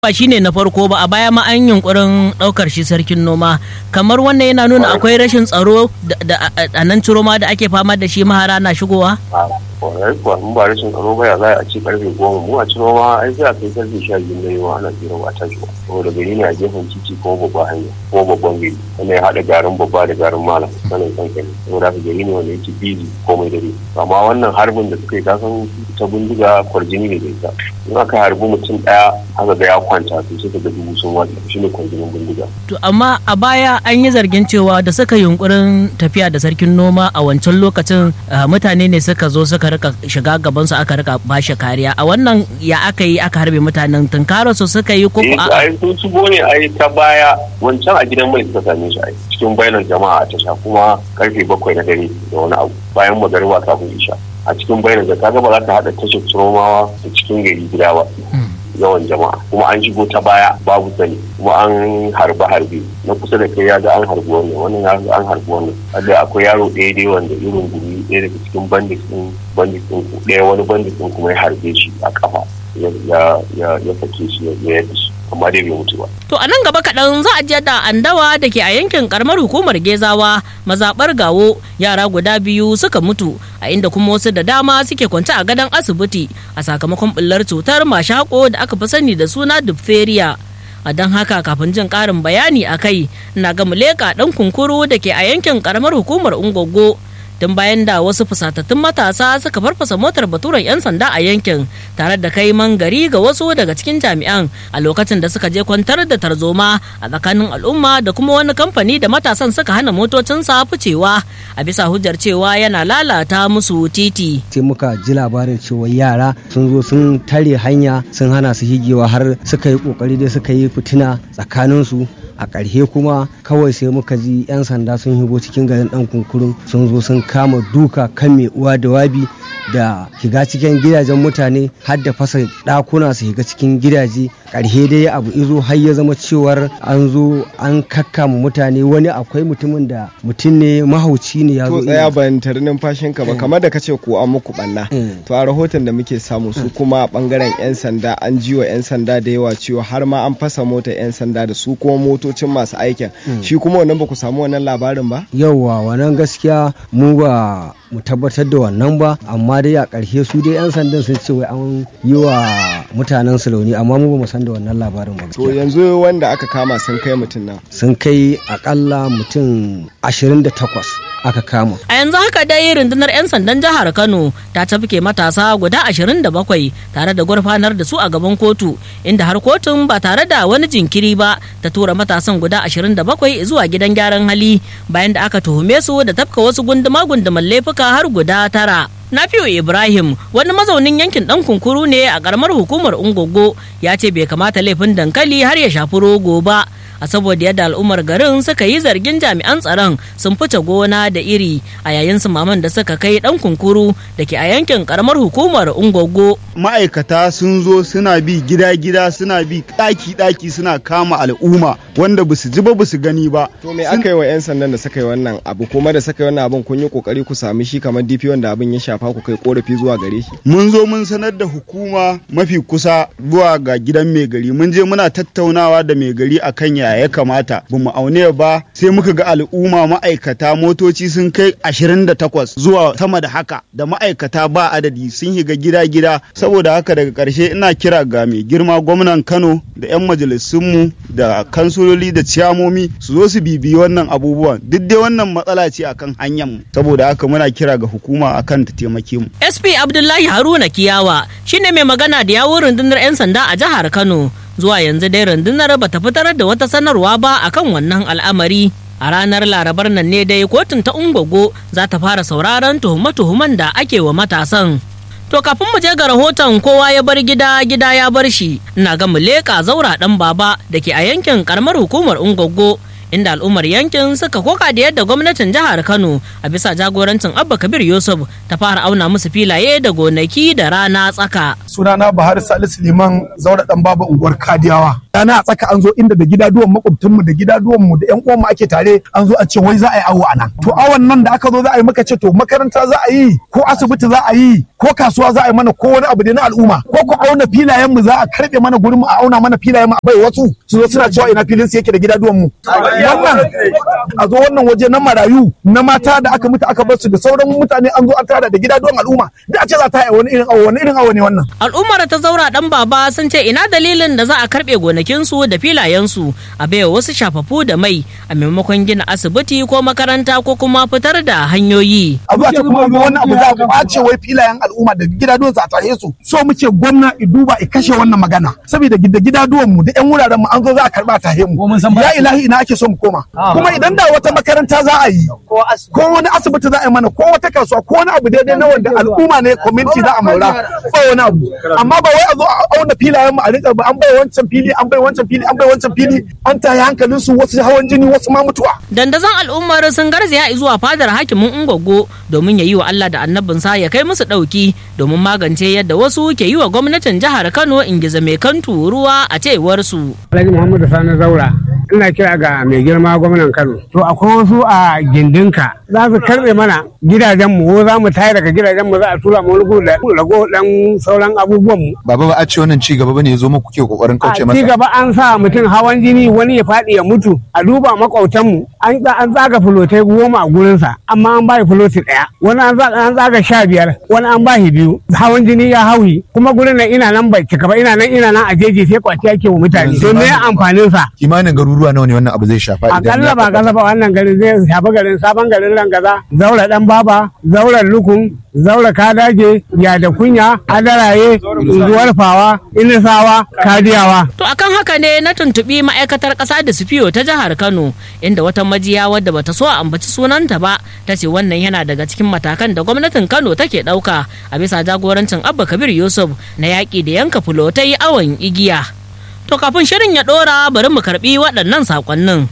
ba shine na farko ba a baya ma an yunkurin daukar shi sarkin noma kamar wannan yana nuna akwai rashin tsaro da a nan ciro ma da ake fama da shi mahara na shigowa kwarai kuwa mun ba rashin tsaro ba ya za a ci karfe goma mu a ciro ma ai sai a kai karfe sha biyu na yamma ana tsira ba ta shiwa saboda gari ne a gefen titi ko babba hanya ko babban gari wanda ya haɗa garin babba da garin malam sanin kankani saboda haka gari ne wanda yake bizi komai dare amma wannan harbin da suka yi kasan ta bindiga kwarjini ne da ita in aka harbi mutum ɗaya aka ga ya kwanta to sai ga dubu sun wata shi ne kwarjinin bindiga. to amma a baya an yi zargin cewa da suka yunkurin tafiya da sarkin noma a wancan lokacin mutane ne suka zo suka rika shiga gaban su aka rika bashi kariya a wannan ya aka yi aka harbe mutanen tunkara su suka yi ko a ai sun shigo ne ai ta baya wancan a gidan mai suka same shi ai cikin bayanan jama'a a tasha kuma karfe bakwai na dare da wani abu bayan magariba kafin isha a cikin bayanan da kaga ba za ka haɗa tashar turomawa da cikin gari gida ba yawan jama'a kuma an shigo ta baya babu sani kuma an harbe harbe na kusa da kai ya ga an harbi wannan wannan ya ga an harbi wannan da akwai yaro ɗaya dai wanda irin gumi ɗaya daga cikin bandit ɗin bandit ɗin ɗaya wani bandit ɗin kuma ya harbe shi a kafa ya ya ya sake shi ya yadda shi amma dai bai mutu ba. To a nan gaba kaɗan za a je da andawa da ke a yankin karamar hukumar Gezawa mazaɓar gawo yara guda biyu suka mutu a inda kuma wasu da dama suke kwance a gadon asibiti a sakamakon ɓullar cutar mashako da aka fi sani da suna diphtheria. a don haka kafin jin ƙarin bayani a kai na ga muleka ɗan kunkuru da ke a yankin karamar hukumar ungogo tun bayan da wasu fusatattun matasa suka farfasa motar baturen 'yan sanda a yankin tare da kai gari ga wasu daga cikin jami'an a lokacin da suka je kwantar da tarzoma a tsakanin al'umma da kuma wani kamfani da matasan suka hana motocinsa ficewa a bisa hujjar cewa yana lalata musu titi sai muka ji labarin cewa yara sun zo sun tare hanya sun hana su higewa har suka yi kokari dai suka yi fitina tsakaninsu a ƙarshe kuma kawai sai muka ji 'yan sanda sun higo cikin garin ɗan kunkurun sun zo sun kama duka kan mai uwa da wabi da shiga cikin gidajen mutane har da fasa ɗakuna su shiga cikin gidaje ƙarshe dai abu izo har ya zama cewar an zo an kakkama mutane wani akwai mutumin da mutum ne mahauci ne ya zo to tsaya ban tare numfashin ka ba kamar da kace ko an muku banna to a rahoton da muke samu su kuma bangaren yan sanda an ji wa yan sanda da yawa cewa har ma an fasa motar yan sanda da su kuma motocin masu aikin shi kuma wannan ba ku samu wannan labarin ba yauwa wannan gaskiya mu ba mu tabbatar da wannan ba amma dai a ƙarshe su dai 'yan sandan sun ce wai an yi wa mutanen su launi amma mu ba mu san da wannan labarin ba to yanzu wanda aka kama sun kai mutum nan sun kai akalla mutum 28 aka kama a yanzu haka dai rundunar 'yan sandan jihar kano ta tafke matasa guda 27 tare da gurfanar da su a gaban kotu inda har kotun ba tare da wani jinkiri ba ta tura matasan guda 27 zuwa gidan gyaran hali bayan da aka tuhume su da tafka wasu gunduma-gunduman laifuka har guda tara Nafiu Ibrahim wani mazaunin yankin dan kunkuru ne a karamar hukumar Ungogo ya ce bai kamata laifin dankali har ya shafi rogo ba a saboda yadda al'ummar garin suka yi zargin jami'an tsaron sun fice gona da iri a yayin maman da suka kai dan kunkuru da ke a yankin karamar hukumar Ungogo. Ma'aikata sun zo suna bi gida-gida suna bi ɗaki-ɗaki suna kama al'umma wanda basu ji ba basu gani ba. To me aka yi wa 'yan sandan da suka yi wannan abu kuma da suka yi wannan abun kun yi kokari ku sami shi kamar DP wanda abin ya shafa ku kai korafi zuwa gare shi. Mun zo mun sanar da hukuma mafi kusa zuwa ga gidan mai gari mun je muna tattaunawa da mai gari akan ya ya kamata ba mu aune ba sai muka ga al'umma ma'aikata motoci sun kai 28 zuwa sama da haka da ma'aikata ba adadi sun shiga gida-gida saboda haka daga ƙarshe ina kira ga mai girma gwamnan Kano da 'yan majalisunmu da kansuloli da ciyamomi su zo su bibiyi wannan abubuwan duk dai wannan matsala ce akan hanyar mu saboda haka muna kira ga hukuma akan ta taimake mu. SP Abdullahi Haruna Kiyawa shine mai magana da yawun rundunar 'yan sanda a jihar Kano. zuwa yanzu dai rundunar bata fitar da wata sanarwa ba akan wannan al'amari a ranar larabar nan ne dai kotun ta ungogo za ta fara sauraron tuhume-tuhumen da ake wa matasan to kafin mu je ga rahoton kowa ya bar gida gida ya bar shi ina ga muleka zaura dan baba da ke a yankin karamar hukumar ungogo inda al'ummar yankin suka koka da yadda gwamnatin jihar kano a bisa jagorancin abba kabir yusuf ta fara auna musu filaye da gonaki da rana tsaka sunana bahar salisu liman zaura dan baba unguwar kadiyawa rana a tsaka an zo inda da gidaduwan makwabtanmu da gidaduwanmu da yan uwanmu ake tare an zo a ce wai za a yi awo a nan to awon nan da aka zo za a yi maka ce to makaranta za a yi ko asibiti za a yi ko kasuwa za a yi mana ko wani abu da na al'umma ko ku auna filayen mu za a karbe mana gurin mu a auna mana filayen mu a bai wasu su zo suna cewa ina filin su yake da gidaduwan mu wannan a zo wannan waje na marayu na mata da aka mutu aka bar su da sauran mutane an zo an tara da gidaduwan al'umma da a ce za ta yi wani irin awo wani irin awo ne wannan al'ummar ta zaura dan baba sun ce ina dalilin da za a karbe gonakinsu da filayensu a baiwa wasu shafafu da mai a maimakon gina asibiti ko makaranta ko kuma fitar da hanyoyi abu a ce kuma wani abu za a kwace wai filayen al'umma da gidaduwan a tahe su so muke gwamna i duba i kashe wannan magana saboda da gidaduwan mu da yan wuraren mu an zo za a karba tahe mu ya ilahi ina ake so mu koma kuma idan da wata makaranta za a yi ko wani asibiti za a yi mana ko wata kasuwa ko wani abu daidai na wanda al'umma ne community za a maura ba wani abu amma ba wai a zo a auna filayen mu a rika ba an bai wancan fili an bai wancan fili an bai wancan fili an tayi hankalin su wasu hawan jini wasu ma mutuwa dandazon al'ummar sun garzaya zuwa fadar hakimin ungogo domin ya yi wa Allah da annabinsa ya kai musu ɗauki domin magance yadda wasu ke yi wa gwamnatin jihar Kano ingiza mai kantu ruwa a cewar su. Alhaji Muhammadu Sani Zaura ina kira ga mai girma gwamnan Kano. To akwai wasu a gindinka za su karbe mana gidajen mu ko za mu tayar daga gidajen mu za a tura mu wani da rago dan sauran abubuwan mu. Baba ba a ce wannan ci gaba bane ya zo muku ke kokarin kauce masa. Ci gaba an sa mutum hawan jini wani ya faɗi ya mutu a duba makwautan mu an tsaga fulotai goma a gurinsa amma an bai fuloti ɗaya wani an tsaga sha biyar wani an bashi biyu hawan jini ya hauhi kuma gurin nan ina nan bai cika ba ina nan ina nan a jeji sai kwaci ake wa mutane to me amfanin sa kimanin garuruwa nawa ne wannan abu zai shafa idan akalla ba kasa ba wannan garin zai shafi garin sabon garin rangaza zaura dan baba zauren lukun zaura kadaje ya da kunya adaraye zuwar fawa inisawa kadiyawa to akan haka ne na tuntubi ma'aikatar ƙasa da sufiyo ta jihar kano inda wata majiya wadda bata so a ambaci sunanta ba ta ce wannan yana daga cikin matakan da gwamnatin kano take ɗauka a bisa jagorancin abba kabir yusuf na yaƙi da yanka fulotai awon igiya to kafin shirin ya ɗora bari mu karɓi waɗannan saƙonnin.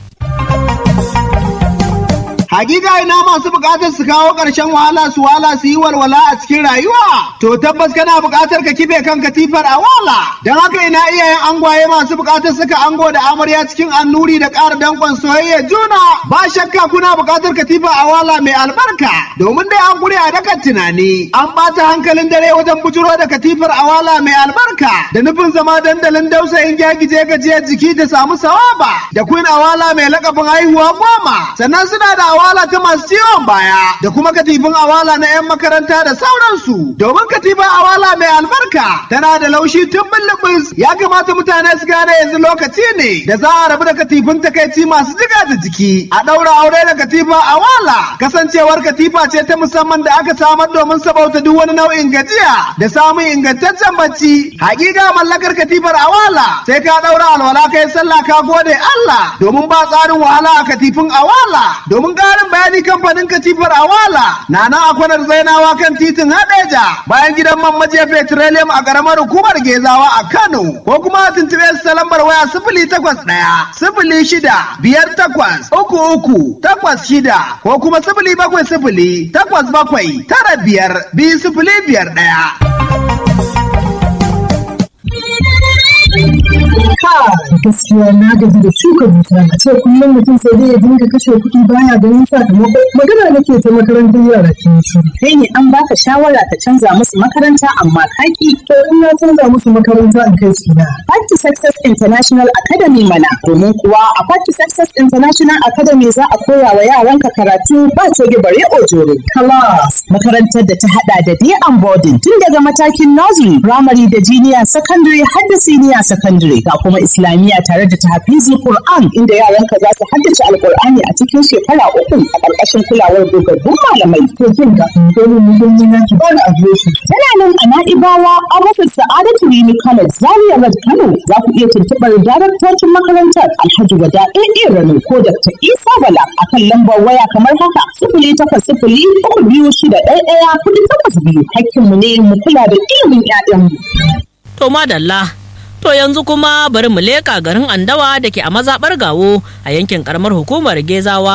Hakika ina masu bukatar su kawo ƙarshen wahala su wala su yi walwala a cikin rayuwa. To tabbas kana bukatar ka kibe kan katifar a wala. Don haka ina iyayen angwaye masu bukatar suka ango da amarya cikin annuri da ƙara dankon soyayya juna. Ba shakka kuna bukatar katifar a wala mai albarka. Domin dai an gure a dakan tunani. An ɓata hankalin dare wajen bujuro da katifar a wala mai albarka. Da nufin zama dandalin dausayin gyagije gajiyar jiki da samu sawaba. Da kun awala mai lakabin haihuwa goma. Sannan suna da awala ta masu ciwon baya da kuma katifin awala na 'yan makaranta da sauransu domin katifin awala mai albarka tana da laushi tun bulubus ya kamata mutane su gane yanzu lokaci ne da za a rabu da katifin takaici masu jiga da jiki a ɗaura aure da katifa awala kasancewar katifa ce ta musamman da aka samar domin sabauta duk wani nau'in gajiya da samun ingantaccen bacci hakika mallakar katifar awala sai ka ɗaura alwala kai sallah ka gode Allah domin ba tsarin wahala a katifin awala domin ƙarin bayani kamfanin katifar awala na nan a kwanar zainawa kan titin hadeja bayan gidan man majiya petroleum a ƙaramar hukumar gezawa a kano ko kuma a tuntuɓe su ta lambar waya sifili takwas ɗaya sifili shida biyar takwas uku uku takwas shida ko kuma sifili bakwai sifili takwas bakwai tara biyar biyu sifili biyar ɗaya. gaskiya na gaji da shuka dusa a ce kullum mutum sai dai ya dinga kashe kuɗi baya ganin sakamako magana nake ta makarantar yara ke shi kai ne an baka shawara ka canza musu makaranta amma kaki to in na canza musu makaranta in kai su na Party Success International Academy mana domin kuwa a Party Success International Academy za a koya wa yaranka karatu ba coge bare ojoro class makarantar da ta hada da day and boarding tun daga matakin nursery primary da junior secondary har da senior secondary ga kuma islamiyya tare da tahfizul Qur'an inda yaranka za su haddace alkur'ani a cikin shekara uku a ƙarƙashin kulawar dogaggun malamai. To kin ga domin muhimmi na ki bani adireshi. Tana nan a Na'ibawa a rufin Sa'adatu Rimi College Zaria Road Kano za ku iya tuntuɓar daraktocin makarantar Alhaji Wada AA Rano ko Dr. Isa Bala a kan lambar waya kamar haka sifili takwas sifili uku biyu shida ɗaya ɗaya kuɗi takwas biyu hakkinmu ne mu kula da ilimin 'ya'yanmu. To madalla To yanzu kuma bari mu leƙa garin Andawa da ke a mazaɓar gawo a yankin ƙaramar hukumar Gezawa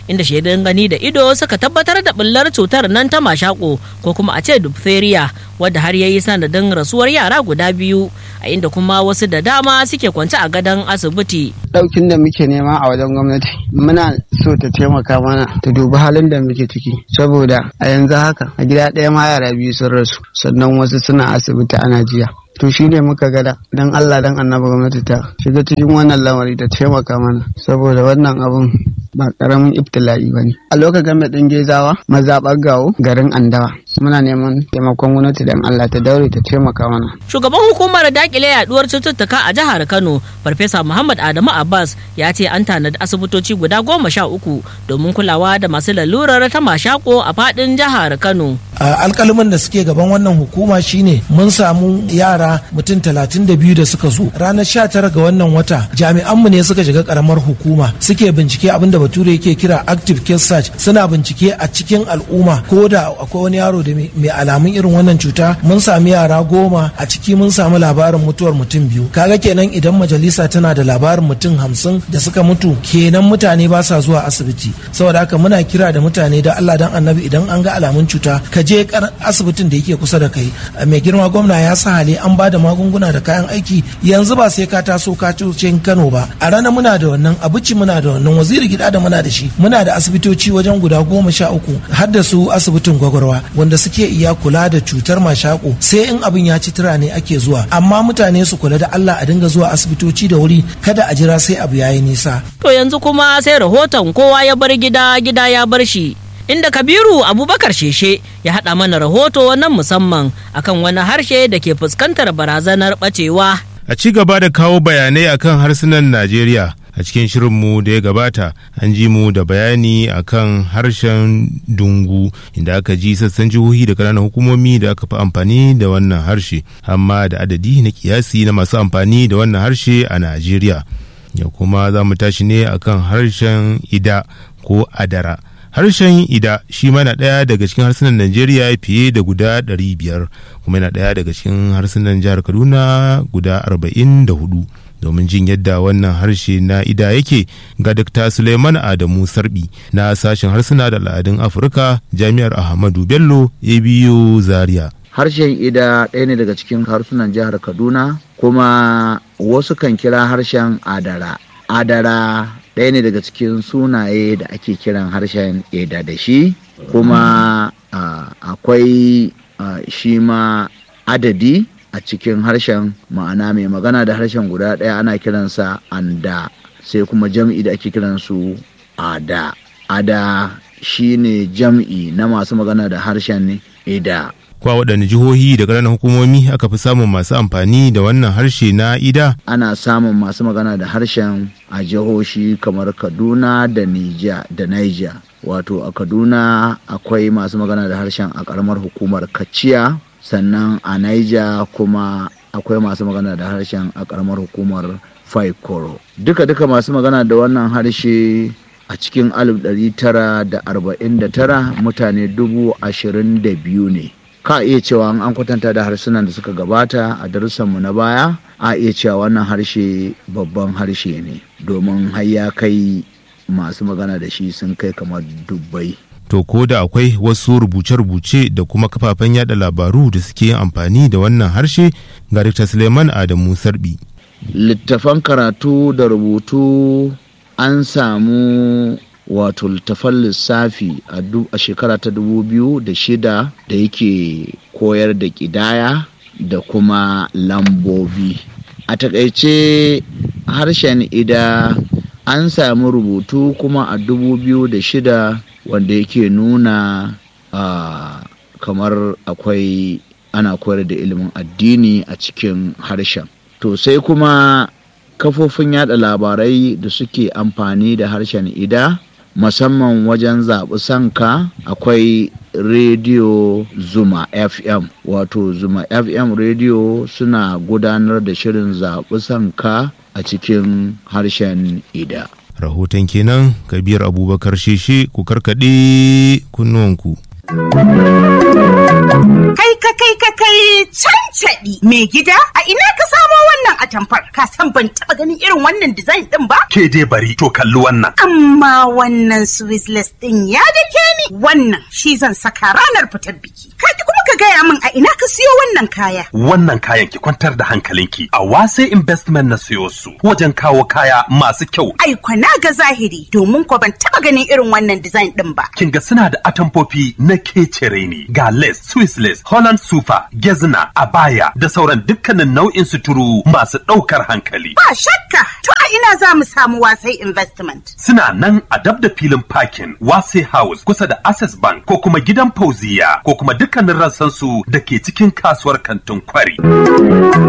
inda shaidan gani da ido suka tabbatar da bullar cutar nan ta mashako ko kuma a ce diphtheria wadda har ya yi sanadin rasuwar yara guda biyu a inda kuma wasu da dama suke kwance a gadon asibiti. Daukin da muke nema a wajen gwamnati muna so ta taimaka mana ta dubi halin da muke ciki saboda a yanzu haka a gida ɗaya ma yara biyu sun rasu sannan wasu suna asibiti ana jiya. to shi ne muka gada don Allah don annabi gwamnati ta shiga cikin wannan lamari ta taimaka mana saboda wannan abun ba karamin ibtila'i ba ne a lokacin mai ɗin gezawa mazaɓar gawo garin andawa muna neman taimakon gwamnati don Allah ta daure ta taimaka mana shugaban hukumar dakile yaduwar cututtuka a jihar Kano farfesa Muhammad Adamu Abbas ya ce an tanadi asibitoci guda goma sha uku domin kulawa da masu lalurar ta mashako a faɗin jihar Kano alƙaluman da suke gaban wannan hukuma shine mun samu yara yara mutum talatin da biyu da suka zo ranar sha tara ga wannan wata jami'anmu ne suka shiga karamar hukuma suke bincike abin da bature yake kira active case search suna bincike a cikin al'umma ko da akwai wani yaro da mai alamun irin wannan cuta mun sami yara goma a ciki mun samu labarin mutuwar mutum biyu kaga kenan idan majalisa tana da labarin mutum hamsin da suka mutu kenan mutane ba sa zuwa asibiti saboda haka muna kira da mutane da Allah dan annabi idan an ga alamun cuta ka je asibitin da yake kusa da kai mai girma gwamna ya sa hali an ba da magunguna da kayan aiki yanzu ba sai ka taso ka cin Kano ba a ranar muna da wannan abuci muna da wannan waziri gida da muna da shi muna da asibitoci wajen guda goma sha uku har da su asibitin gwagwarwa wanda suke iya kula da cutar mashako sai in abin ya ci tura ne ake zuwa amma mutane su kula da Allah a dinga zuwa asibitoci da wuri kada a jira sai abu yayi nisa to yanzu kuma sai rahoton kowa ya bar gida gida ya bar shi inda kabiru abubakar sheshe ya haɗa mana rahoto na musamman akan wani harshe da ke fuskantar barazanar ɓacewa. a ci gaba da kawo bayanai akan harsunan najeriya a cikin shirinmu da ya gabata an ji mu da bayani akan harshen dungu inda aka ji sassan jihohi da ƙananan hukumomi da aka fi amfani da wannan harshe amma da adadi na kiyasi na masu amfani da wannan harshe a najeriya ya kuma za mu tashi ne akan harshen ida ko adara harshen ida shi mana ɗaya daga cikin harsunan najeriya fiye da guda 500 kuma yana ɗaya daga cikin harsunan jihar kaduna guda 44 domin jin yadda wannan harshe na ida yake ga dr suleiman adamu sarbi na sashen harsuna da al'adun afirka jami'ar ahmadu bello abu zaria harshen ida ɗaya ne daga cikin harsunan jihar kaduna kuma wasu kan kira harshen adara adara ɗaya ne daga cikin sunaye da ake kiran harshen eda da shi kuma akwai shi ma adadi a cikin harshen ma'ana mai magana da harshen guda ɗaya ana kiransa anda sai kuma jam'i da ake kiransu ada ada shi ne jam'i na masu magana da harshen eda kwa waɗanne jihohi da ƙananan hukumomi aka fi samun masu amfani da wannan harshe na ida ana samun masu magana da harshen a jihohi kamar kaduna da niger da niger wato a kaduna akwai masu magana da harshen a ƙaramar hukumar kaciya sannan a niger kuma akwai masu magana da harshen a ƙaramar hukumar faikoro duka-duka masu magana da wannan harshe a cikin 1949 mutane dubu ashirin da biyu ne ka iya cewa an kwatanta da harsunan da suka gabata a darussanmu na baya a iya cewa wannan harshe babban harshe ne domin har ya kai masu magana da shi sun kai kamar dubbai to ko da akwai wasu rubuce-rubuce da kuma kafafen yada labaru da suke yin amfani da wannan harshe ga Dr. Suleiman Adamu Sarbi. Littafan karatu da rubutu an samu wato littafan lissafi a shekara ta dubu biyu da shida da yake koyar da ƙidaya da kuma lambobi a takaice harshen ida an samu rubutu kuma a dubu biyu da shida wanda yake nuna uh, kamar akwai ana koyar da ilimin addini a cikin harshen to sai kuma kafofin yada labarai da suke amfani da harshen ida musamman wajen zaɓi sanka akwai rediyo zuma fm wato zuma fm rediyo suna gudanar da shirin zaɓi sanka a cikin harshen ida rahoton kenan kabiyar abubakar sheshe ku karkaɗe kunnuwanku Kai ka kai ka kai cancaɗi mai gida a ina ka samo wannan atamfar ka san ban taɓa ganin irin wannan design ɗin ba? Ke dai bari to kalli wannan. Amma wannan Swissless ɗin ya dake ni wannan shi zan saka ranar fitar biki. Ka kuma ka gaya min a ina ka siyo wannan kaya. Wannan kayan ki kwantar da hankalinki a wase investment na siyo su wajen kawo kaya masu kyau. Ai kwana ga zahiri domin ko ban taɓa ganin irin wannan design ɗin ba. Kin ga suna da atamfofi na kecere ne ga lace, Swiss lace, Holland super, gezna, abaya da sauran dukkanin nau'in suturu masu ɗaukar hankali. Ba shakka to a ina za mu samu wasai investment. Suna nan a dab da filin parking Wase House kusa da Access Bank ko kuma gidan Fauziya ko kuma dukkanin rassansu da ke cikin kasuwar kantin kwari.